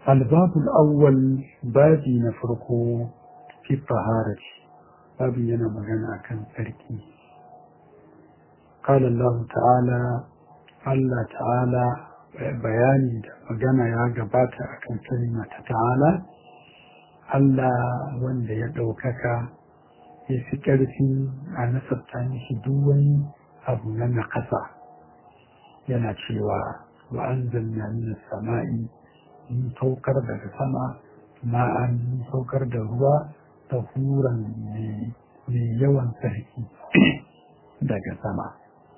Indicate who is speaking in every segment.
Speaker 1: albabul awwal babi na farko fi taharati babi yana magana akan tsarki قال الله تعالى Allah ta'ala bayani da magana ya gabata akan kalma ta ta'ala Allah wanda ya ɗaukaka ya fi ƙarfi a nasarta mishi duk wani abu na naƙasa yana cewa wa an zanna min sama'i mun saukar daga sama ma'an mun saukar da ruwa ta huran mai yawan sarki daga sama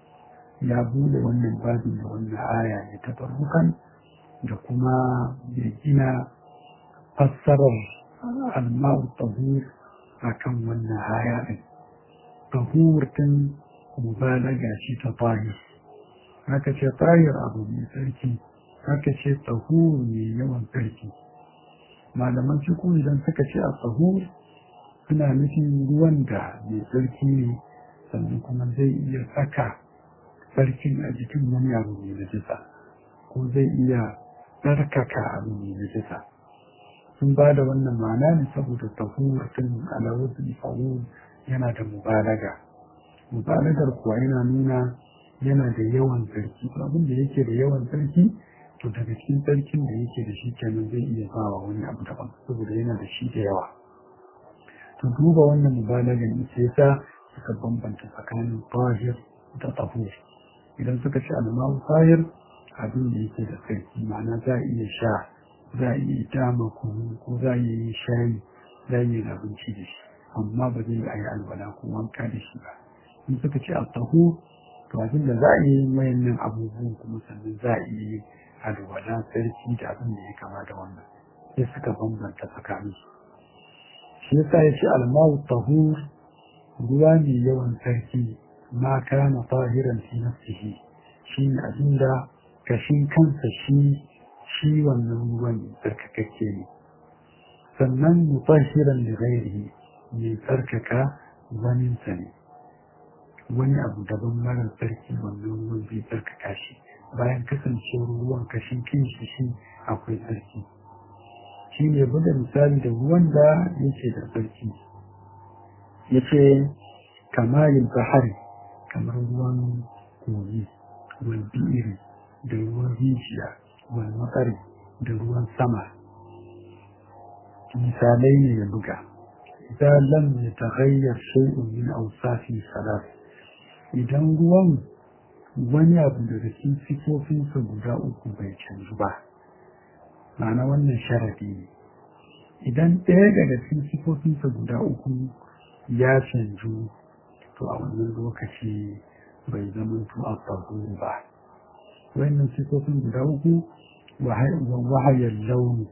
Speaker 1: ya bude wannan babin da wannan aya ne ta farbukan da kuma ya gina fassarar alma'u tahur a kan wannan aya ɗin tahur tun mubalaga shi ta tahir haka ce tahir abu mai sarki haka ce tahur mai yawan sarki malaman cikin idan suka ce a tahur suna nufin ruwan da mai sarki ne sannan kuma zai iya saka sarkin a jikin wani abu mai najisa ko zai iya tsarkaka abu mai najisa sun ba da wannan ma'ana ne saboda tahurtun alawuzin fa'ul yana da mubalaga mubalagar kuwa yana nuna yana da yawan sarki abin da yake da yawan sarki to daga cikin sarkin da yake da shi kenan zai iya bawa wani abu daban saboda yana da shi da yawa to duba wannan mubalagan ita yasa suka bambanta tsakanin tahir da tahur idan suka ci almawu fayar abin da yake da sarki ma'ana za a iya sha za a iya dama kunu ko za a iya yi shayi za a iya abinci da shi amma ba zai yi alwala ko wanka da shi ba in suka ci altahu to abin da za a iya yin wayannan abubuwan kuma sannan za a iya yin alwala sarki da abin da ya kama da wannan sai suka bambanta tsakanin su shi yasa ya ce almawu tahur ruwa mai yawan sarki ma kana tahiran fi nafsihi shi ne abinda kashin kansa shi shi wannan ruwan tsarkakakke ne sannan mutahiran da ghairihi mai tsarkaka waninsa ne wani abu daban marar tsarki wannan ruwan zai tsarkaka shi bayan kasancewar ruwan kashin kinshi shi akwai tsarki shi ne buga misali da ruwan da yake da tsarki ya ce kamalin bahari kamar ruwan kogi ruwan bi'iri da ruwan rijiya ruwan matsari da ruwan sama misalai ne ya buga idan lam ya taghayyar shay'un min awsafi salat idan ruwan wani abu daga cikin sifofinsa guda uku bai canzu ba ma'ana wannan sharadi ne idan ɗaya daga cikin sifofinsa guda uku ya canju to a wannan lokaci bai zama to a tsaro ba wannan sifofin guda uku wahayar launi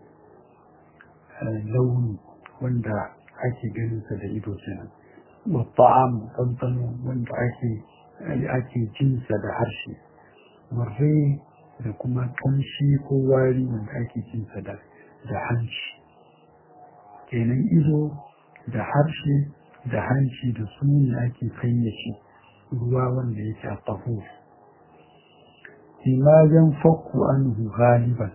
Speaker 1: launi wanda ake ganinsa da ido kenan wa ta'am ɗanɗano wanda ake ake jinsa da harshe warre da kuma ƙamshi ko wari wanda ake jinsa da da hanci kenan ido da harshe da hanci da su ne ake fayyace ruwa wanda yake a taho bima yan fakku anhu galiban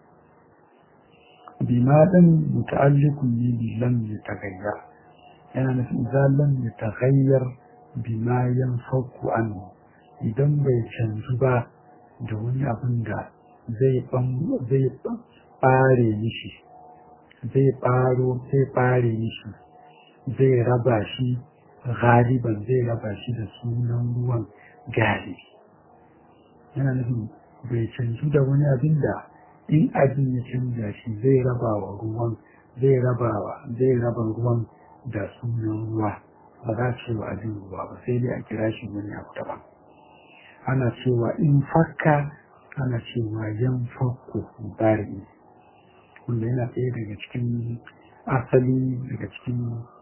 Speaker 1: bima ɗin muta'alliqun ne bi lam yataghayyar yana nufin idan lam yataghayyar bima yan fakku anhu idan bai canzu ba da wani abin da zai zai ɓare mishi zai ɓaro zai ɓare mishi zai raba shi galiban zai raba shi da sunan ruwan galibi yana nufin bai canju da wani abin da in abin ya canza shi zai raba wa ruwan zai raba wa zai raba ruwan da sunan ruwa ba za ce wa abin ruwa ba sai dai a kira shi wani abu daban ana cewa in fakka ana cewa yan fakko bari wanda yana ɗaya daga cikin asali daga cikin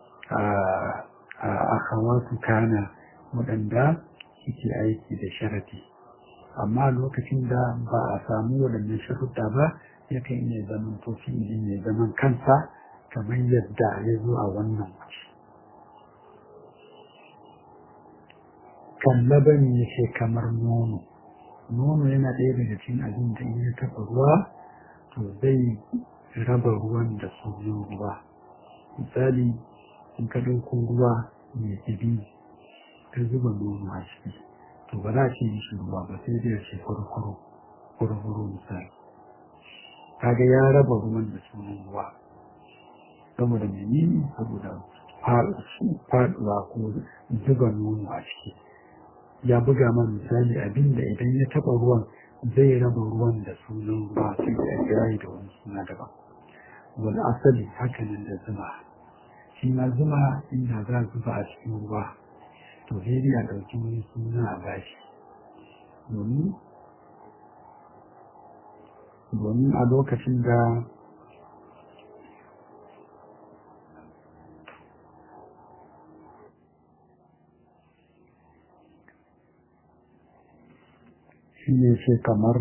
Speaker 1: akhawatu kana waɗanda suke aiki da sharadi amma lokacin da ba a samu waɗannan sharuɗa ba yakan iya zaman to fi'ili mai zaman kansa kamar yadda ya zo a wannan wace kallaban ya ce kamar nono nono yana ɗaya daga cikin abin da in ya taɓa ruwa to zai raba ruwan da sunan ruwa misali in ka ɗauko ruwa mai tsibi ka zuba nono a ciki to ba za a ce mishi ruwa ba sai dai ce kurkuru kurkuru misali kaga ya raba ruwan da sunan ruwa saboda menene saboda faɗuwa ko zuba nono a ciki ya buga man misali abinda idan ya taɓa ruwan zai raba ruwan da sunan ruwa sai da kira da wani suna daban wani asali hakanan da zuma shi ma zuma inda za a zuba a cikin ruwa to sai dai a ɗauki wani suna a bashi domin domin a lokacin da shi ne ce kamar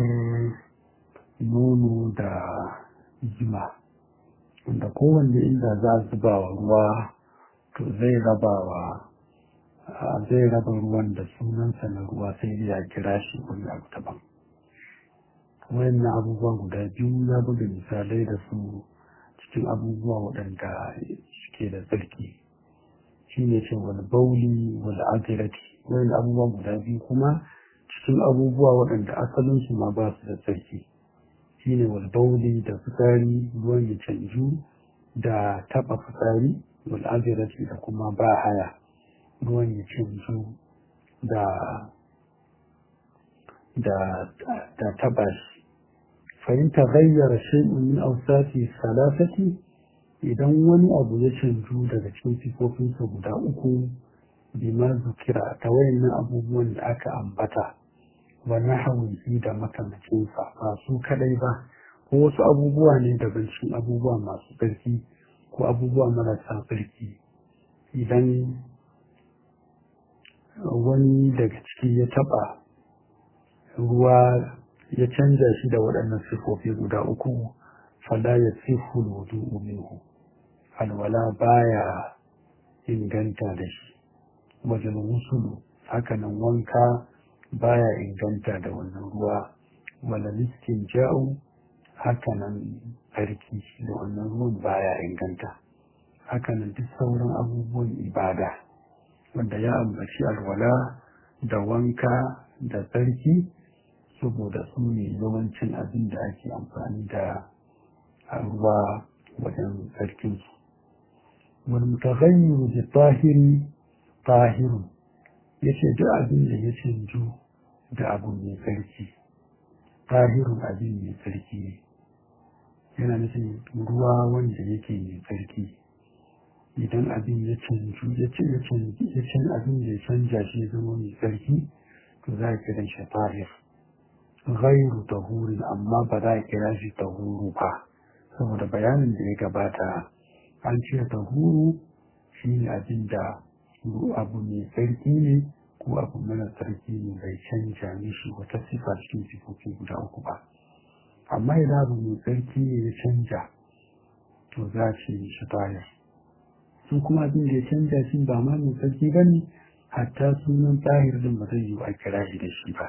Speaker 1: nono da jima wanda kowanne inda za a zuba wa ruwa to zai raba wa zai raba ruwan da sunansa na ruwa sai ya kira shi wani abu daban wayannan abubuwa guda biyu ya buga misalai da su cikin abubuwa waɗanda suke da tsarki shi ne ce wani bauli wani agirati wayan abubuwa guda biyu kuma cikin abubuwa waɗanda asalinsu ma ba su da tsarki shi ne wani bauli da fitsari ruwan ya canju da taɓa fitsari wani agirati da kuma ba haya ruwan ya canju da da da taɓa shi فإن تغير شيء من أوصاف الثلاثة idan wani abu ya canju daga cikin sifofinsa guda uku bima zukira ta wayannan abubuwan da aka ambata wa nahawihi da makamacinsa ba su kadai ba ko wasu abubuwa ne daban cikin abubuwa masu ƙarfi ko abubuwa marasa ƙarfi idan wani daga ciki ya taɓa ruwa ya canza shi da waɗannan sifofi guda uku fala ya sifu wudu minhu alwala baya inganta da shi wajen wusulu hakanan wanka baya inganta da wannan ruwa wala listin ja'u hakanan tsarki da wannan ruwan baya inganta hakanan duk sauran abubuwan ibada wanda ya ambaci alwala da wanka da tsarki saboda su ne yawancin abin da ake amfani da ruwa wajen sarkinsu wani mutagayyiru da tahiri tahirun ya ce duk abin da ya canju da abu mai sarki tahirun abin mai sarki ne yana nufin ruwa wanda yake mai sarki idan abin ya canju ya ce ya canju abin da ya canja shi ya zama mai sarki to za a kiran shi tahir ghairu tahurin amma ba za a kira shi tahuru ba saboda bayanin da ya gabata an ce tahuru shi ne abin da abu mai sarki ne ko abu mara sarki ne bai canja mishi wata sifa cikin sifofi guda uku ba amma idan abu mai sarki ne ya canja to za a ce mishi tayar su kuma abin da ya canja shi ba ma mai sarki ba ne hatta sunan tahir din ba zai yi a kira shi da shi ba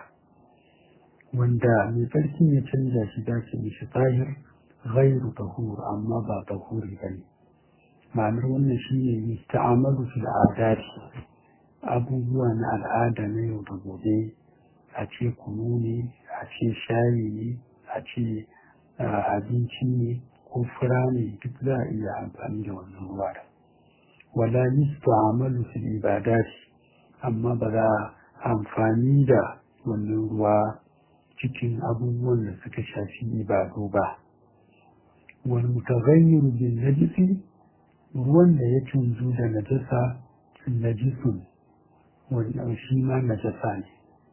Speaker 1: wanda mai tsarkin ya canza shi dace mishi tahir ghairu tahur amma ba tahuri ba ne ma'anar wannan shi ne yi ta'amalu fil adati abubuwa na al'ada na yau da gobe a ce kunu ne a ce shayi ne a ce abinci ne ko fura ne duk za a iya amfani da wannan ruwa da wala yusta'amalu fil ibadati amma ba za amfani da wannan ruwa cikin abubuwan da suka shafi ibadu ba wani mutagayyiru bin najisi ruwan da ya canzu da najasa najisun wannan shi ma najasa ne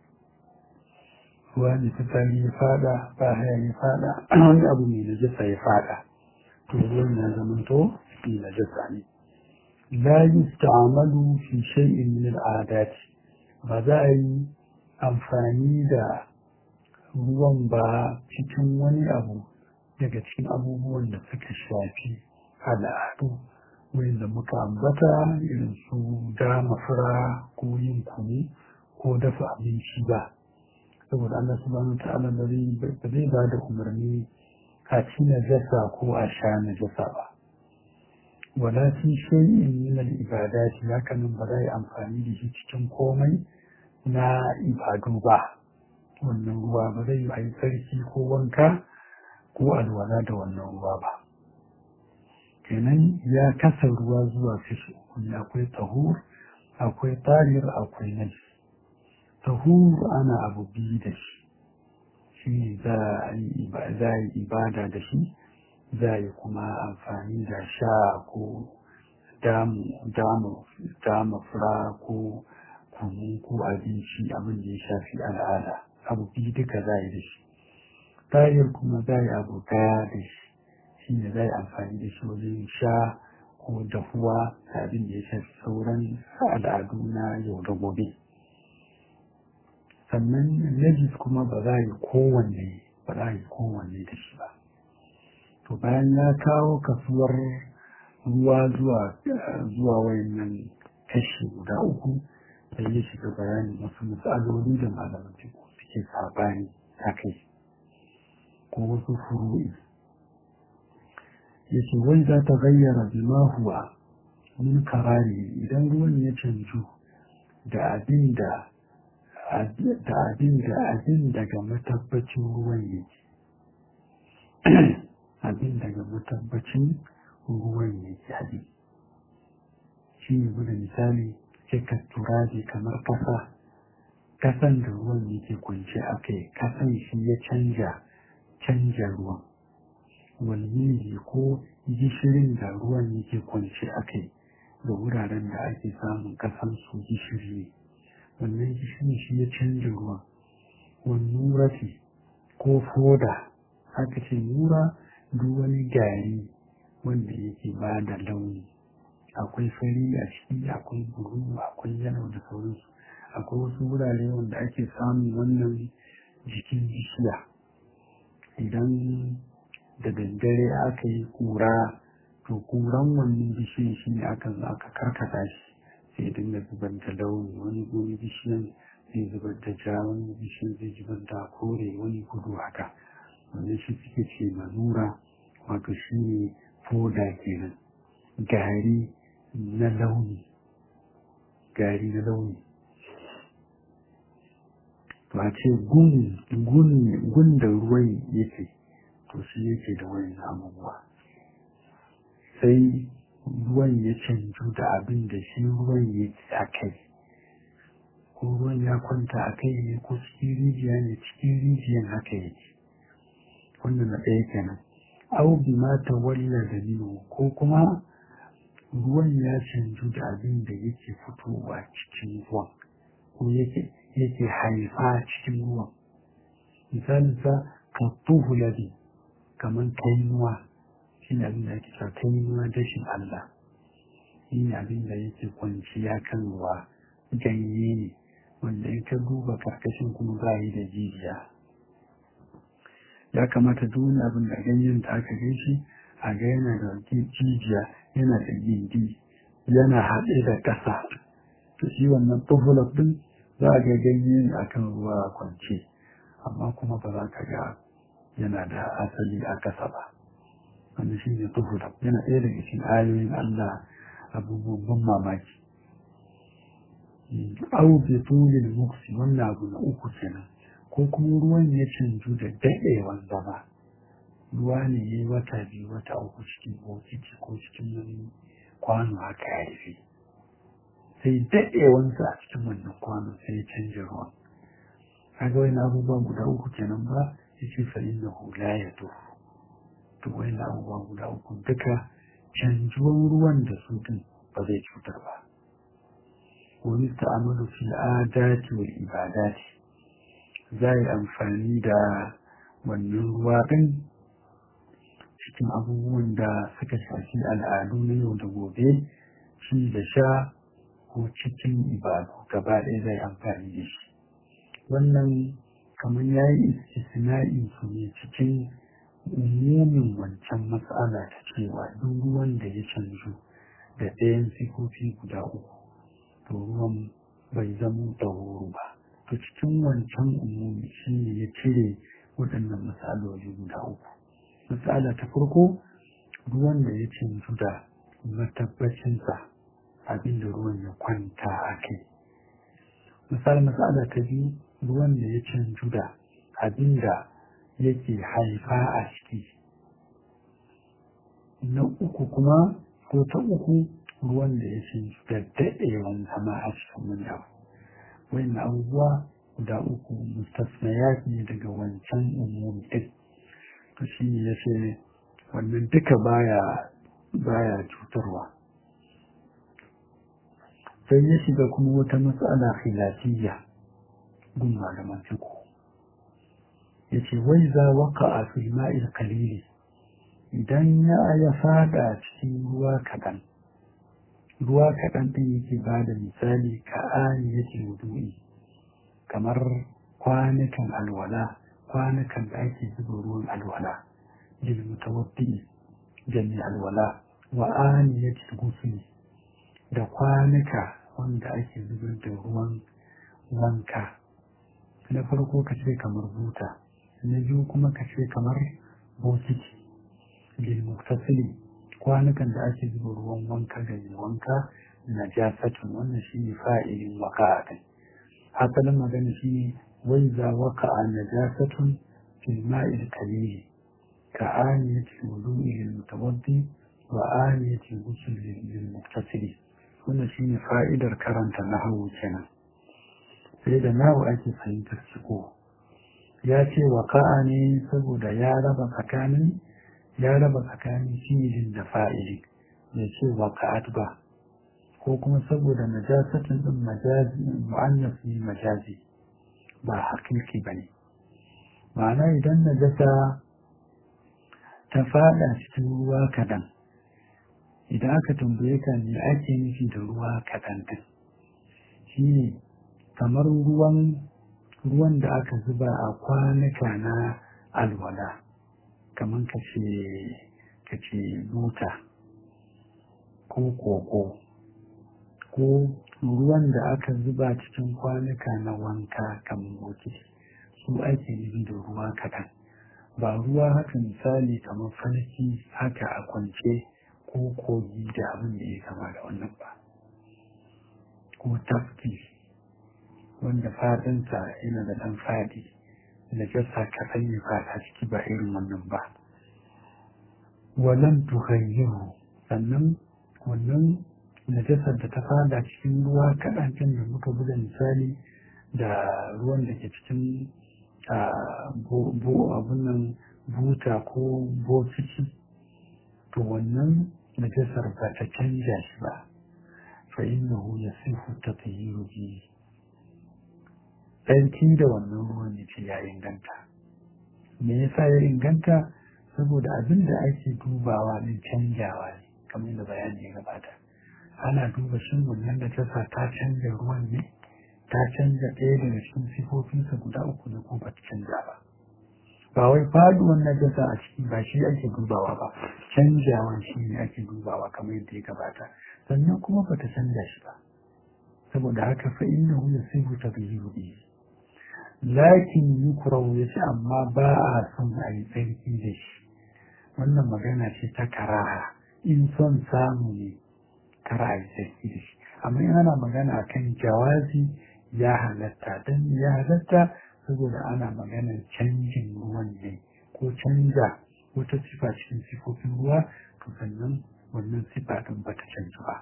Speaker 1: ruwa ne fitsari ya fada ba haya ya fada wani abu mai najasa ya fada to ruwan ya zama to mai najasa ne la yusta'malu fi shay'in min al'adat ba za a yi amfani da ruwan ba cikin wani abu daga cikin abubuwan da suka shafi al'adu wanda muka ambata irin su dama fura ko yin kunu ko dafa abinci ba saboda Allah subhanahu ta'ala ba zai ba da umarni a ci najasa ko a sha najasa ba wala fi shay'in min al-ibadati haka nan ba za yi amfani da shi cikin komai na ibadu ba wannan ruwa ba zai yi tsarki ko wanka ko alwala da wannan ruwa ba kenan ya kasa ruwa zuwa kashi uku akwai tahur akwai tarir akwai naji tahur ana abu biyu da shi shi ne za a yi ibada da shi za a yi kuma amfani da sha ko dama fura ko kunu ko abinci abin da ya shafi al'ada abu biyu duka za a yi da shi tayar kuma za a yi abu daya da shi shi ne za a yi amfani da shi wajen sha ko dahuwa abin da ya shafi sauran al'adu na yau da gobe sannan najis kuma ba za a yi kowanne ba za a yi kowanne da shi ba to bayan ya kawo kasuwar ruwa zuwa zuwa wayannan kashi guda uku sai ya shiga bayanin wasu matsaloli da malaman suke sabani a kai ko wasu furu'i ya ce wai za ta gayyara bima huwa min karari idan ruwan ya canju da abin da da abin da abin daga matabbacin ruwan yake abin daga matabbacin ruwan yake haɗi shi ne guda misali cika turabi kamar kasa kasan da ruwan yake kwance a kai kasan shi ya canja canja ruwan walmili ko gishirin da ruwan yake kwance a kai da wuraren da ake samun kasan su gishiri ne wannan gishirin shi ya canja ruwan wani rafi ko foda haka ce nura duk wani gari wanda yake ba da launi akwai fari a ciki akwai buru akwai yalo da sauransu akwai wasu wurare wanda ake samun wannan jikin bishiya idan da daddare aka yi kura to kuran wannan bishiyan shi ne aka zo aka karkata shi sai dinga zubar da launi wani wani bishiyan zai zubar da ja wani bishiyan zai zubar da kore wani gudu haka wannan shi suke ce manura wato shi ne foda kenan gari na launi gari na launi to a ce gun da ruwan yake to shi yake da wani abubuwa sai ruwan ya canju da abin da shi ruwan yake a kai ko ruwan ya kwanta a kai ne ko cikin rijiya ne cikin rijiyan haka yake wannan na ɗaya kenan au bi ma ta walla da ko kuma ruwan ya canju da abin da yake fitowa cikin ruwan ko yake yake haifa cikin ruwan misalin sa ka tuhu labi kamar kainuwa shi ne abin da ake sa kainuwa dashin Allah shi ne abin da yake kwanciya kan ruwa ganye ne wanda in ka duba karkashin kuma ba yi da jijiya ya kamata duk wani abin da ganyen da aka gaishe a ga yana da jijiya yana da gindi yana haɗe da ƙasa to shi wannan tufulaf ɗin za a ga ganye a kan ruwa kwance amma kuma ba za ka ga yana da asali a ƙasa ba wanda shi ne tufulaf yana ɗaya daga cikin ayoyin Allah abubuwan ban mamaki au bi tulil muksi wannan abu na uku kenan ko kuma ruwan ya canju da daɗewan zama ruwa ne ya yi wata biyu wata uku cikin bokiti ko cikin wani kwano haka ya rufe sai daɗewansa a cikin wannan kwano sai ya canja ruwan kaga wani abubuwa guda uku kenan ba ya ce fa inna hula ya tufu to wani abubuwa guda uku duka canjuwan ruwan da su din ba zai cutar ba wani ta'amalu fil adati wal ibadati za yi amfani da wannan ruwa ɗin cikin abubuwan da suka shafi al'adu na yau da gobe ci da sha ko cikin ibadu gaba ɗaya zai amfani da shi wannan kamar ya yi istisna'i su ne cikin umumin wancan matsala ta cewa duk ruwan da ya canju da ɗayan sifofi guda uku to ruwan bai zama ɗauru ba to cikin wancan umumi shi ne ya cire waɗannan matsaloli guda uku matsala ta farko ruwan da ya canju da matabbacinsa abinda ruwan ya kwanta a kai misali matsala ta biyu ruwan da ya canju da abinda yake haifa a ciki na uku kuma ko ta uku ruwan da ya canju da daɗewan zama a cikin wani abu wani abubuwa guda uku mustasnayat ne daga wancan umumi ɗin to shi ne ya ce wannan duka baya baya cutarwa sai ya shiga kuma wata matsala khilafiyya gun malaman fiqh yace wai za waka a fil ma'il qalili idan ya ya fada cikin ruwa kaɗan ruwa kaɗan ɗin yake ba da misali ka ani yake wudu'i kamar kwanukan alwala kwanukan da ake zuba ruwan alwala lil mutawaddi jami alwala wa ani yake gusuli da kwanuka wanda ake zubar da ruwan wanka na farko ka ce kamar buta na biyu kuma ka ce kamar bokiti lil muktasili kwanukan da ake zuba ruwan wanka ga mai wanka na jasatun wannan shi ne fa'ilin waka a kai asalin magana shi ne wai za waka a najasatun fil ma'il kalili ka aniyati wudu'i lil mutawaddi wa aniyati ghusl lil muktasili wannan shi ne fa'idar karanta nahawu kenan sai da nahu ake fahimtar ciko ya ce waka'a ne saboda ya raba tsakanin ya raba tsakanin fi'ilin da fa'ili bai ce waka'at ba ko kuma saboda najasatin din majazi mu'annas ne majazi ba hakiki bane ma'ana idan najasa ta fada cikin ruwa kadan idan aka tambaye ka me ake nufi da ruwa kadan din shine kamar ruwan ruwan da aka zuba a kwanuka na alwala kamar ka ce buta ko koko ko ruwan da aka zuba cikin kwanuka na wanka kamar bokiti su ake nufi da ruwa kaɗan ba ruwa haka misali kamar falki haka a kwance ko kogi da abin da ya kama da wannan ba ko tafki wanda fadinsa yana da ɗan fadi da jasa kaɗan ya fada ciki ba irin wannan ba walan tuhayyiru sannan wannan najasar da ta fada cikin ruwa kaɗan can da muka buga misali da ruwan da ke cikin abun nan buta ko bokiti to wannan najasar ba ta canja shi ba fa innahu yasihu tatayyiru bihi tsarki da wannan ruwan ya ce ya inganta me yasa ya inganta saboda abin da ake dubawa din canjawa ne kamar yadda bayani ya gabata ana duba shin wannan da tasa ta canja ruwan ne ta canja ɗaya daga cikin sifofinsa guda uku ne ko ba ta canja ba ba wai faduwan najasa a ciki ba shi ake dubawa ba canjawan shi ne ake dubawa kamar yadda ya gabata sannan kuma ba ta canja shi ba saboda haka fa innahu yasihu taghyiru bihi lakin yukrahu yace amma ba a son a yi tsarki da shi wannan magana ce ta karaha in son samu ne kara a yi tsarki da shi amma in ana magana akan jawazi ya halatta don ya halatta saboda ana maganar canjin ruwan ne ko canja wata sifa cikin sifofin ruwa to sannan wannan sifa ɗin ba ta canza ba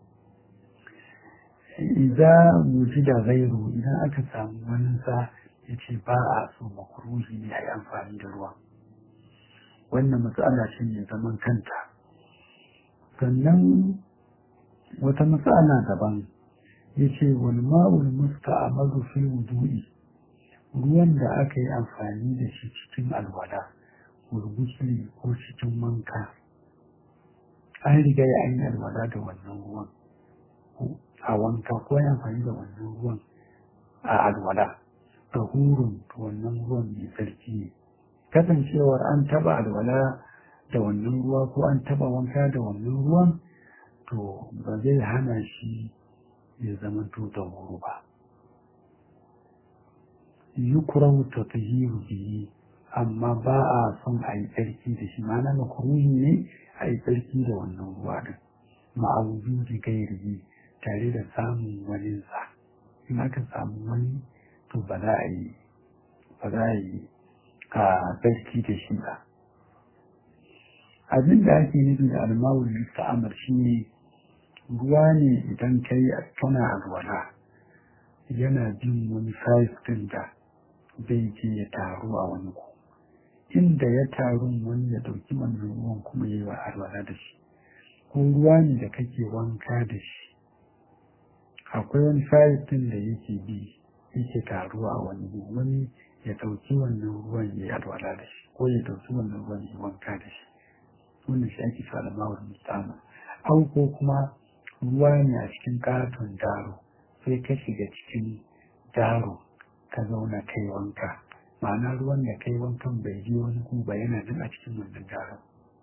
Speaker 1: idan wuji da gairu idan aka samu wani sa ya ce ba a so makruhi ne a yi amfani da ruwa wannan matsala ce mai zaman kanta sannan wata matsala daban ya ce wani ma'ul musta a mazufin wudu'i ruwan da aka yi amfani da shi cikin alwala gurgusli ko cikin wanka an riga ya an yi alwala da wannan ruwan a wanka ko ya amfani da wannan ruwan a alwala tahurun wannan ruwan mai tsarki ne kasancewar an taba alwala da wannan ruwa ko an taba wanka da wannan ruwan to ba zai hana shi ya zama to tahuru ba yukrahu tatahiru bihi amma ba a son a yi tsarki da shi ma'ana makruhi ne a yi tsarki da wannan ruwa din ma'audu da gairi tare da samun wani sa in aka samu wani to ba za a yi ba za a yi a tsarki da shi ba abin da ake nufi da almawul musta'amar shi ne ruwa ne idan kai kana alwala yana bin wani size din da zai je ya taru a wani ku inda ya taru wani ya dauki wannan ruwan kuma yi wa alwala da shi ko ruwa ne da kake wanka da shi akwai wani size din da yake bi yake taruwa a wani ku wani ya dauki wannan ruwan ya yi alwala da shi ko ya dauki wannan ruwan ya wanka da shi wannan shi ake sa alamawar mustama au ko kuma ruwa ne a cikin katon daro sai ka shiga cikin daro ka zauna kai wanka ma'ana ruwan da kai wankan bai je wani kuma yana nan a cikin wannan daro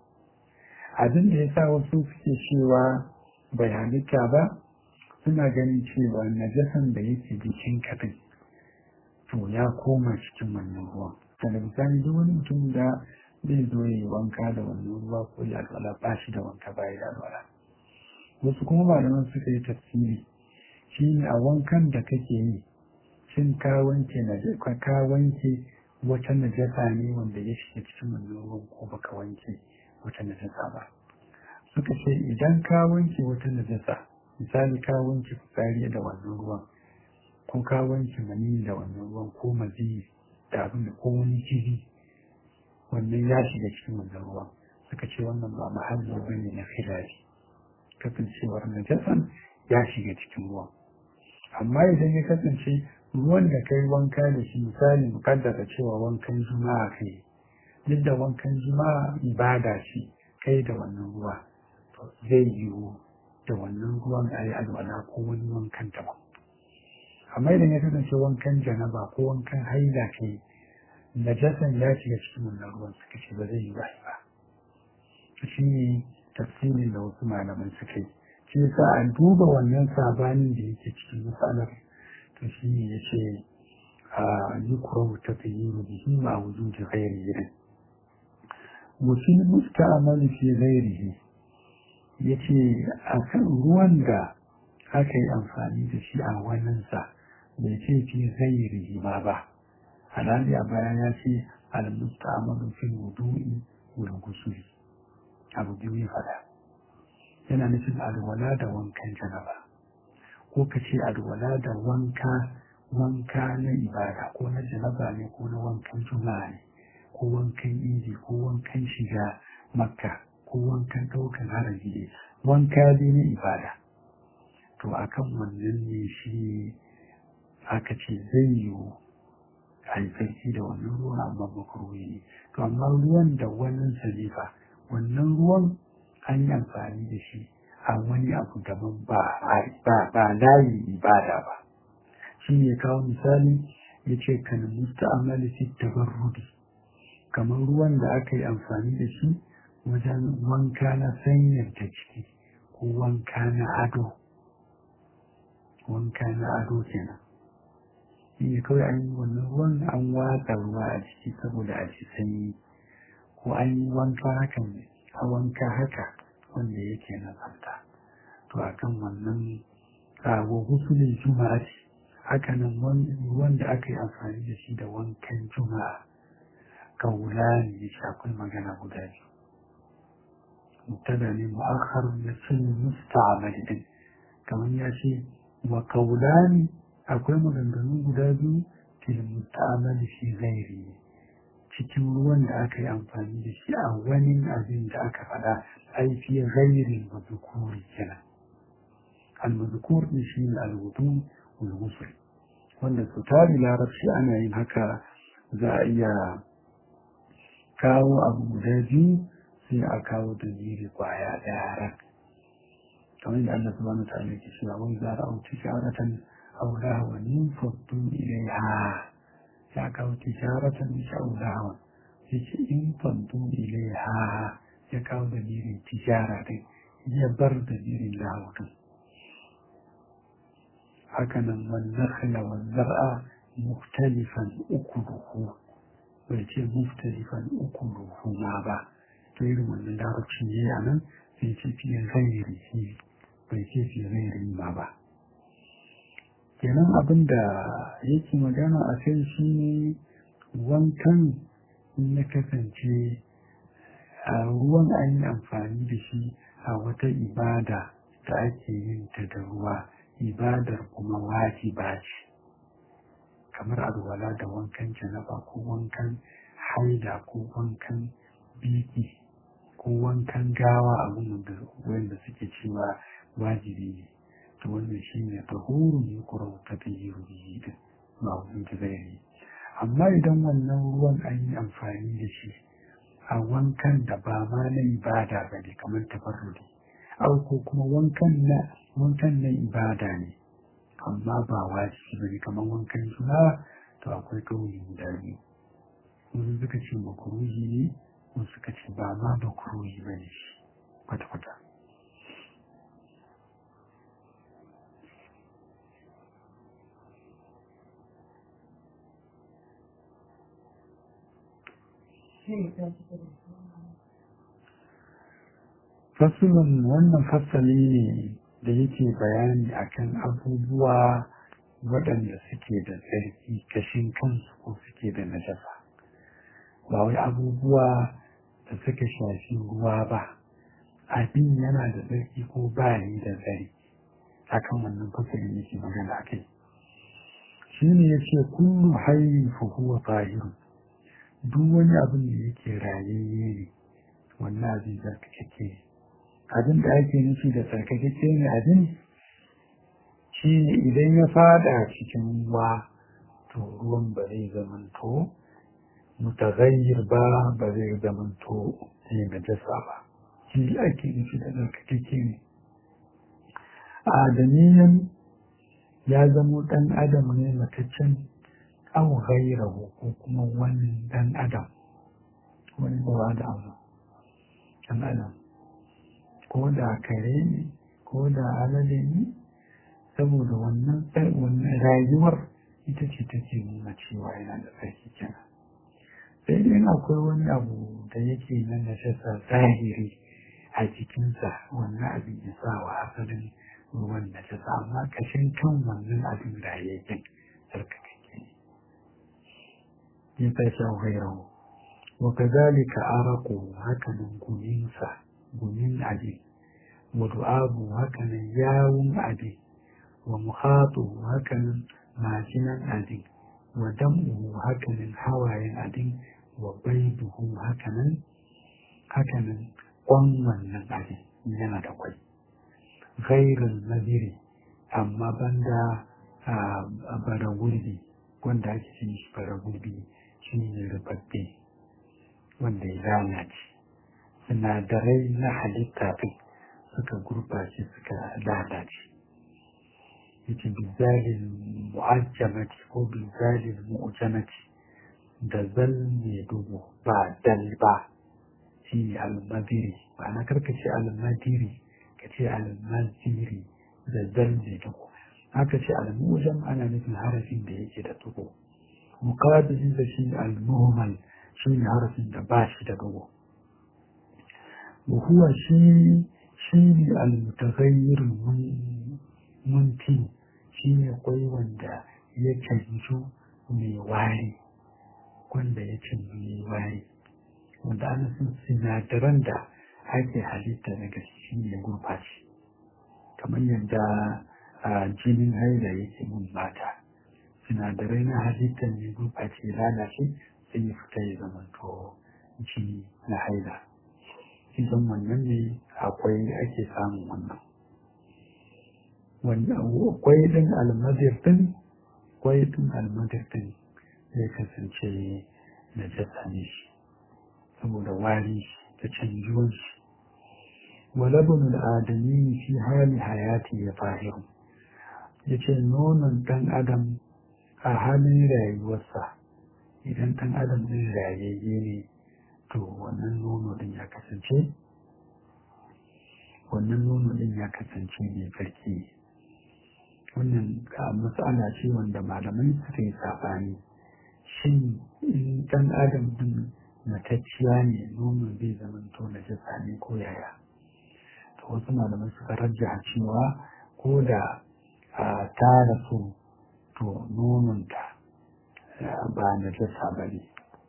Speaker 1: abin da ya sa wasu suke cewa bai halitta ba suna ganin cewa najasan da yake jikin kadin to ya koma cikin wannan ruwan daga bisani duk wani mutum da zai zo ya yi wanka da wannan ruwa ko ya alwala ba shi da wanka ba ya da alwala wasu kuma malaman suka yi tafsiri shi ne a wankan da kake yi shin ka wanke ka wanke wata najasa ne wanda ya shiga cikin wannan ruwan ko baka wanke wata najasa ba suka ce idan ka wanke wata najasa misali ka wanke fitsari da wannan ruwan ko ka wanke mani da wannan ruwan ko mazi da abin da ko wani jiri wannan ya shiga cikin wannan ruwan suka ce wannan ba mahalli ba ne na khilafi kasancewar najasan ya shiga cikin ruwan amma idan ya kasance ruwan da kai wanka da shi misali mukaddara cewa wankan juma'a kai duk da wankan juma'a ibada ce kai da wannan ruwa to zai yiwu da wannan ruwan a yi alwala ko wani wankan daban amma idan ya kasance wankan janaba ko wankan haila kai najasan ya shiga cikin wannan ruwan suka ce ba zai yi ba ba shi ne tafsirin da wasu malaman suka yi shi yasa a duba wannan sabanin da yake cikin matsalar to shi ne ya ce a yi kuro ta fi yi bihi ma wujudi ghairi irin wasu musta'amali fi ghairihi ya ce a kan ruwan da aka yi amfani da shi a waninsa bai ce fi ghairihi ma ba halali a baya ya ce al-musta'amalu fil wudu'i wal ghusli abu biyu ya faɗa yana nufin alwala da wankan janaba ko ka ce alwala da wanka wanka na ibada ko na janaba ne ko na wankan juma'a ne ko wankan idi ko wankan shiga makka ko wankan ɗaukan haraji ne wanka dai na ibada to akan wannan ne shi aka ce zai yiwu a yi sarki da wannan ruwan amma makaruhi ne to amma ruwan da wannan salifa wannan ruwan an yi amfani da shi a wani abu daban ba ba layin ibada ba shi ne kawo misali ya ce kan musta'amali fi tabarrudi kamar ruwan da aka yi amfani da shi wajen wanka na sanyar ta ciki ko wanka na ado wanka na ado kenan shi ne kawai an yi wannan ruwan an watsa ruwa a ciki saboda a ci sanyi ko an yi wanka hakan a wanka haka wanda yake na tsafta to akan wannan wa husulin juma'a ce haka nan wanda aka yi amfani da shi da wankan juma'a kaula ne shi akwai magana guda biyu mubtada ne mu'akhar na cin musta'amal din kamar ya ce wa kaula ne akwai maganganu guda biyu fil musta'amal fi ghairi cikin ruwan da aka yi amfani da shi a wani abin da aka faɗa aiki gairin mazukuri kenan al-mazukur din shi ne al-wudu wal wanda su tari larabci ana yin haka za a iya kawo abu guda biyu sai a kawo da jiri kwaya ɗaya ran kamar da Allah subhanahu wa ta'ala ke cewa wai za a auci sharatan aw lahwan faddu ilaiha ya kawo tijaratan sha'ulawa ya ce in fanto ilaiha ya kawo da jirin tijara din ya bar da jirin lahudin hakanan wannan khila wa zar'a muktalifan uku duhu bai ce muftarifan uku ruhuma ba to irin wannan larabci ne a nan sai ce fiye gairi shi bai ce fiye gairi ma ba kenan abin da yake magana a kai shi ne wankan ya kasance a ruwan an yi amfani da shi a wata ibada da ake yin ta da ruwa ibadar kuma wajiba ce kamar alwala da wankan janaba ko wankan haida ko wankan biki ko wankan gawa abin da wanda suke cewa wajibi ne to wannan shi ne tahurun ya kura ta ta yi rubiyi din ba wani da zai yi amma idan wannan ruwan an yi amfani da shi a wankan da ba ma na ibada ba ne kamar tafarrudi au ko kuma wankan na wankan na ibada ne amma ba wajibi ba ne kamar wankan juna to akwai kauli guda biyu wasu suka ce makuruhi ne wasu suka ce ba ma makuruhi ba ne shi kwata-kwata fasulun wannan fasali ne da yake bayani akan abubuwa waɗanda suke da tsarki kashin kansu ko suke da najasa ba wai abubuwa da suka shafi ruwa ba abin yana da tsarki ko ba yi da tsari akan wannan fasali yake magana akai shi ne ya ce kullu hayyin fa huwa tahirun duk wani abin da yake rayayye ne wannan abin tsarkakeke ne abin da ake nufi da tsarkakeke ne abin shi ne idan ya fada cikin ruwa to ruwan ba zai zamanto mutagayyir ba ba zai zamanto ne na jasa ba shi ake nufi da tsarkakeke ne adamiyan ya zamo ɗan adam ne mataccen aw ghairahu ko kuma wani dan adam wani ba da abu dan adam ko da kare ne ko da alade ne saboda wannan wannan rayuwar ita ce take nuna cewa yana da tsarki kenan sai dai akwai wani abu da yake na najasa zahiri a jikinsa wannan abin ya sa wa asalin ruwan najasa amma kashin kan wannan abin rayayyen tsarkakake ya tashi ghairahu wa kadhalika araqu hakanan guminsa gumin abi wa du'abu hakanan yawun abi wa muhatu hakanan majinan abi wa dam'uhu hakanan hawayen abin wa baiduhu hakanan hakanan kwan wannan abin yana da kwai ghairul nadiri amma banda a bara gurbi wanda ake cin shi bara gurbi shi ne rubabbe wanda ya lalace sinadarai na halitta ɗin suka gurbace suka lalace yace bizalin mu'ajjamati ko bizalin mu'jamati da zal mai dubu ba dal ba shi ne almadiri ba na karkace almadiri ka ce almaziri da zal mai dubu haka ce almujam ana nufin harafin da yake da dubu muqabilin da shi al-muhmal shi ne harafin da ba shi da dubu wa huwa shi shi ne al-mutaghayyir munti shi ne kwai wanda ya canju mai wari wanda ya canju mai wari wanda ana sun sinadaran da ake halitta daga shi ne gurfashi kamar yadda jinin haila yake mun mata sinadarai na halittar ne gurɓace lalace sai ya fita ya zama to jini na haila idan wannan ne akwai ake samun wannan kwai ɗin almadir ɗin kwai ɗin almadir ɗin zai kasance na jasa ne shi saboda wari da canjuwan shi walabun al'adami fi hali hayati ya fahimu ya ce nonon ɗan adam a halin rayuwarsa idan ɗan adam ɗin rayayye ne to wannan nono ɗin ya kasance wannan nono ɗin ya kasance mai farki wannan matsala ce wanda malamai suka yi saɓani shin in ɗan adam din matacciya ne nonon zai zama to na jasa ne ko yaya to wasu malamai suka rajja cewa ko da ta rasu to nononta ba na jasa ba ne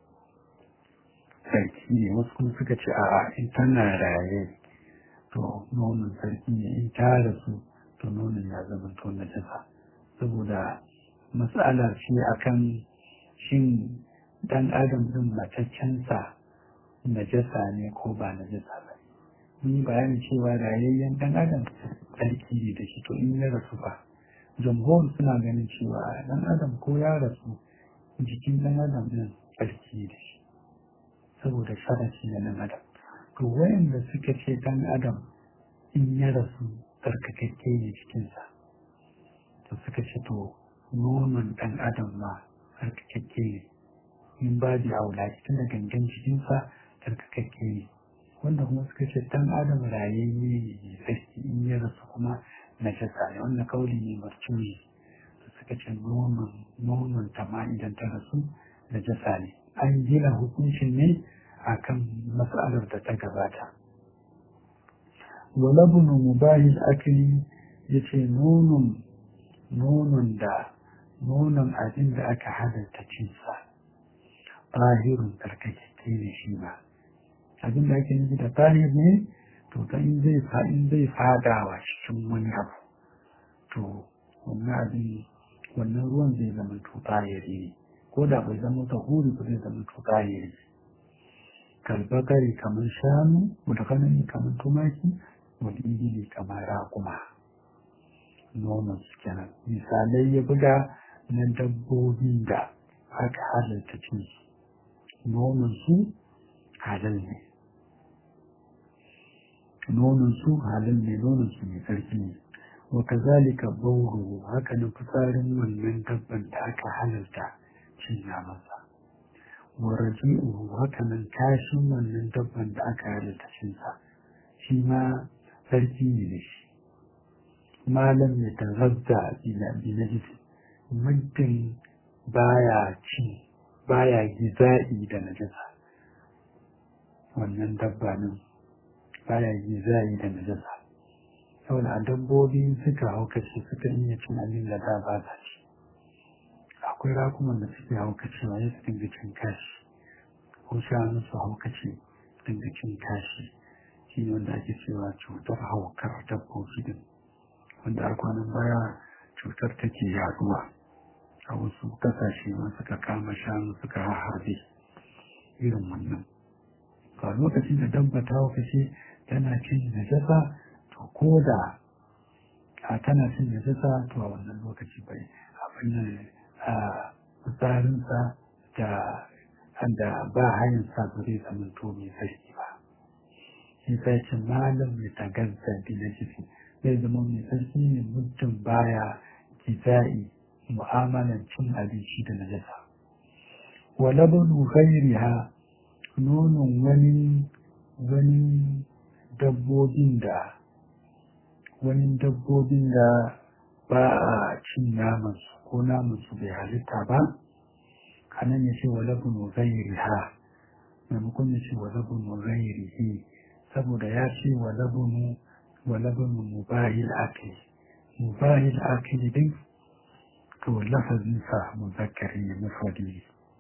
Speaker 1: sarki ne wasu kuma suka ce a'a in tana raye to nonon sarki ne in ta rasu to nonon ya zama to na jasa saboda matsalar shi akan shin dan adam din mataccensa najasa ne ko ba najasa ba mun yi bayanin cewa rayayyen dan adam tsarki ne da shi to in ya rasu ba jamhur suna ganin cewa dan adam ko ya rasu jikin dan adam din tsarki da shi saboda sharafi na dan adam to wayanda suka ce dan adam in ya rasu tsarkakakke ne cikinsa to suka ce to nonon dan adam ma tsarkakakke ne in ba da aula tun da gangan cikinsa tsarkakakke ne wanda kuma suka ce dan adam rayayye ne tsarki in ya rasu kuma na jasa ne wannan kauli ne marcuni suka ce nonon nonon ta ma idan ta rasu na jasa ne an gina hukuncin ne akan matsalar da ta gabata walabunu mubahil akili ya ce nonon nonon da nonon abin da aka halatta cinsa tahirun tsarkakeke ne shi ba abin da ake nufi da tahir ne to ta in zai in zai fadawa cikin wani abu to wannan abin wannan ruwan zai zama to tahiri ne ko da bai zama tahuri ba zai zama to tahiri kalbakari kamar shanu mutakanani kamar tumaki wani ibili kamar raƙuma nonon su kenan misalai ya buga na dabbobin da aka halarta cin su nonon su halal ne nonon su halal ne nonon su mai tsarki ne wa kazalika bauru haka na fitsarin wannan dabban da aka halarta cin namansa wa raji'uhu haka nan kashin wannan dabban da aka halarta cin sa shi ma sarki ne da shi malam ya tazazza bi najisi muddin baya ci baya giza'i da najasa wannan dabba nan baya giza'i da najasa saboda a dabbobi suka haukace suka iya cin abin da da ba sa ci akwai rakuman da suke haukacewa ya su dinga cin kashi ko shanu su haukace dinga cin kashi shi ne wanda ake cewa cutar haukar dabbobi din wanda a kwanan baya cutar take yaduwa a wasu kasashe ma suka kama shanu suka harbe irin wannan a lokacin da dabba ta kashe tana cin najasa to ko da a tana cin najasa to a wannan lokaci bai abin nan a tsarinsa da da ba hanyar sa ba zai zama to mai sarki ba shi sai ce malam mai tagarza bi na jiki zai zama mai sarki ne muddin baya kiza'i mu'amalan cin abinci da najasa wa labanu ghairiha nonon wani wani dabbobin da wani dabbobin da ba a cin namansu ko namansu bai halitta ba kanan ya ce wa labanu ghairiha maimakon ya ce wa labanu ghairihi saboda ya ce wa labanu wa labanu mubahil akili mubahil akili din to lafazinsa muzakkari ne mufradi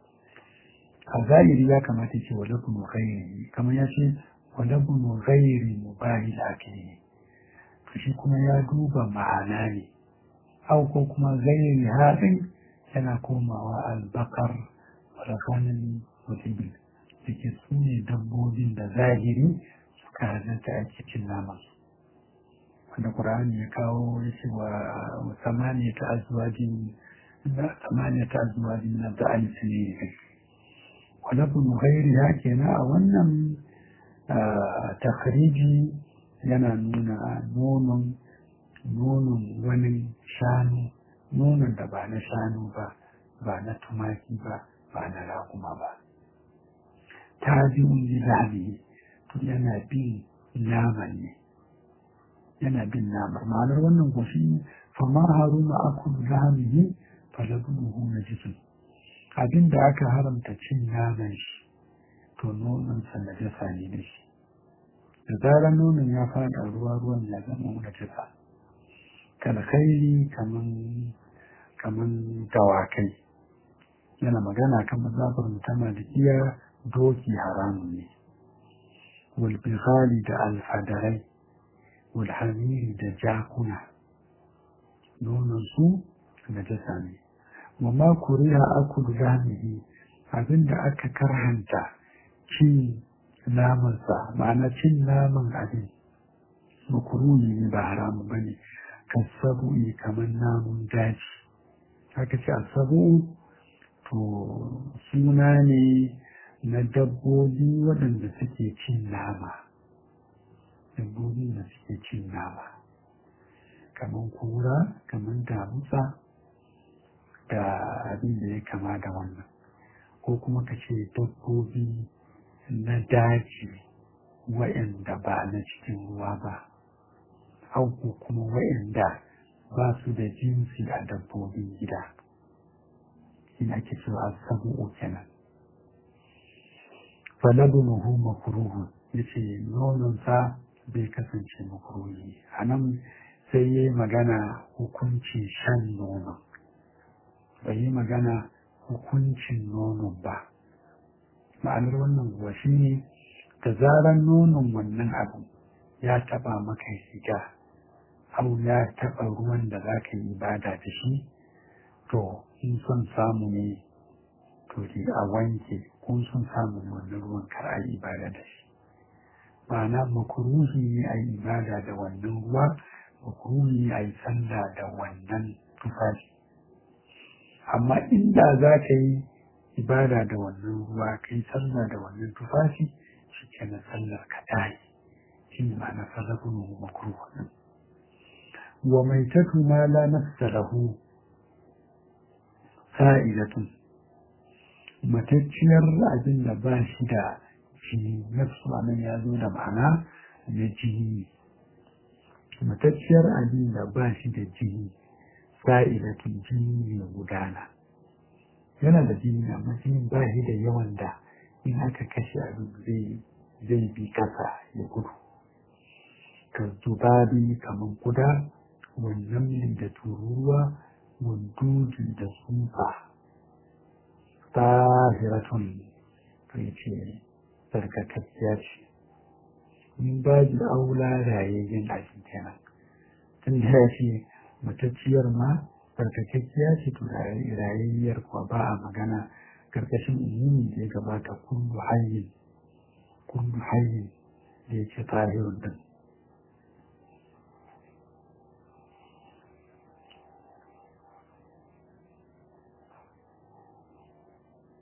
Speaker 1: a zahiri ya kamata ce wa labnu ghairi kamar ya ce wa labnu ghairi mubahil akili to shi kuma ya duba ma'ana ne au ko kuma ghairi hadin yana komawa albakar walakanin mutumin da ke su ne dabbobin da zahiri suka halatta a cikin namansu wanda Qur'ani ya kawo ya ce wa samaniya ta azwajin samaniya ta azwajin na da alisini ne wala bin ghairi ya kenan a wannan takhriji yana nuna nonon nonon wani shanu nonon da ba na shanu ba ba na tumaki ba ba na raguma ba ta biyun lilani to yana bin naman ne yana bin namar ma'anar wannan goshi fama haruna akulu lahamihi falabuhu na jisun abin da aka haramta cin naman shi to nononsa na jasa ne da shi da zarar nonon ya fada ruwa ruwan ya zama na jasa kalkairi kaman kaman dawakai yana magana kan mazabar mutama da iya doki haramun ne walbihali da alfadarai walhamiri da jakuna nonansu na jasa ne wamma kuriya akulu zamihi abinda aka karhanta cin namansa ma'ana cin naman abin makuruni ne ba haramu ba ne kasabu'i kamar namun daji haka ce asabu to suna ne na dabbobi waɗanda suke cin nama dabbobi da suke cin nama kamar kura kamar damusa da abin da ya kama da wannan ko kuma ka ce dabbobi na daji wa'anda ba na cikin ruwa ba ko kuma wa'anda ba su da jinsi a dabbobin gida shi ake cewa sabu'u kenan falabunuhu makruhu yace nononsa bai kasance makruhi a nan sai yi magana hukuncin shan nonon bai yi magana hukuncin nonon ba ma'anar wannan kuwa shi ne da zarar nonon wannan abu ya taba maka shiga au ya taba ruwan da za ka yi ibada da shi to in son samu ne to dai a wanke kun son samu wannan ruwan kar a yi ibada da shi ma'ana makuruhi ne a yi ibada da wannan ruwa makuruhi ne a yi sallah da wannan tufafi amma inda za ka yi ibada da wannan ruwa kai sallah da wannan tufafi shi ke na sallar ka tayi shi ne ma'ana sarrafin makruh wa mai tatu ma la nafsa lahu sa'idatun matacciyar abin da ba shi da jini nafsu anan ya zo da ma'ana na jini matacciyar abin da ba shi da jini sa'idatun jini mai gudana yana da jini amma jini ba shi da yawan da in aka kashe abin zai bi kasa ya gudu ka zubabi kamar kuda wannan da tururuwa wandudi da tsufa tahiratun to ya ce tsarkakakkiya ce in ba ji aula rayayyen abin kenan tun da ya ce matacciyar ma tsarkakakkiya ce to rayayyar kuwa ba a magana karkashin umumi da ya gabata kullu hayyin kullu hayyin da ya ce tahirun din